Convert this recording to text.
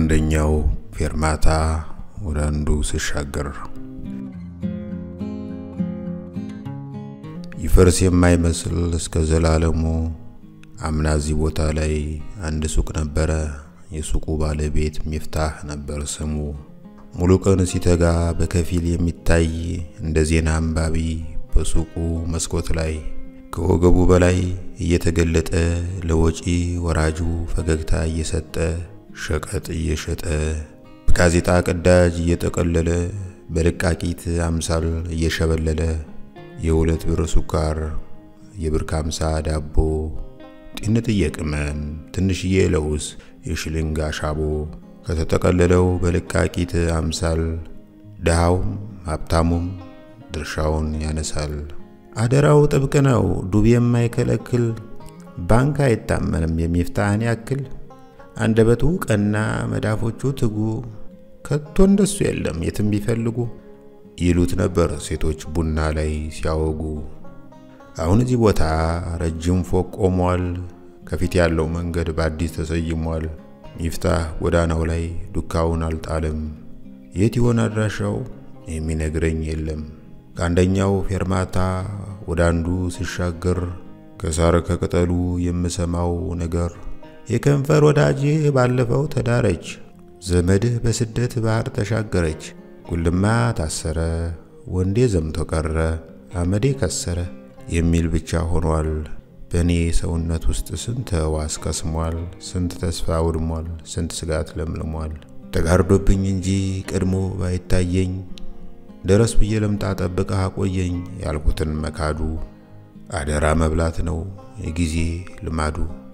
ከአንደኛው ፌርማታ ወደ አንዱ ስሻገር ይፈርስ የማይመስል እስከ ዘላለሙ አምና እዚህ ቦታ ላይ አንድ ሱቅ ነበረ። የሱቁ ባለቤት ሚፍታህ ነበር ስሙ። ሙሉ ቀን ሲተጋ በከፊል የሚታይ እንደ ዜና አንባቢ በሱቁ መስኮት ላይ ከወገቡ በላይ እየተገለጠ ለወጪ ወራጁ ፈገግታ እየሰጠ ሸቀጥ እየሸጠ በጋዜጣ ቅዳጅ እየጠቀለለ በልቃቂት አምሳል እየሸበለለ የሁለት ብር ሱካር፣ የብር ከአምሳ ዳቦ፣ ጢንጥዬ ቅመም፣ ትንሽዬ ለውዝ፣ የሽልንግ አሻቦ ከተጠቀለለው በልቃቂት አምሳል ድሃውም ሀብታሙም ድርሻውን ያነሳል። አደራው ጥብቅ ነው፣ ዱብ የማይከለክል ባንክ አይታመንም የሚፍታህን ያክል አንደበቱ ቀና፣ መዳፎቹ ትጉ፣ ከቶ እንደሱ የለም የትም ቢፈልጉ ይሉት ነበር ሴቶች ቡና ላይ ሲያወጉ። አሁን እዚህ ቦታ ረጅም ፎቅ ቆሟል። ከፊት ያለው መንገድ በአዲስ ተሰይሟል። ሚፍታህ ጎዳናው ላይ ዱካውን አልጣልም። የት ይሆን አድራሻው የሚነግረኝ የለም። ከአንደኛው ፌርማታ ወደ አንዱ ስሻገር ከሳር ከቅጠሉ የምሰማው ነገር የከንፈር ወዳጄ ባለፈው ተዳረች፣ ዘመድህ በስደት ባህር ተሻገረች፣ ጉልማ ታሰረ፣ ወንዴ ዘምቶ ቀረ፣ አመዴ ከሰረ የሚል ብቻ ሆኗል። በእኔ ሰውነት ውስጥ ስንት ሕዋስ ከስሟል፣ ስንት ተስፋ ውድሟል፣ ስንት ስጋት ለምልሟል። ተጋርዶብኝ እንጂ ቀድሞ ባይታየኝ ደረስ ብዬ ለምጣ ጠብቀህ አቆየኝ ያልኩትን መካዱ አደራ መብላት ነው የጊዜ ልማዱ።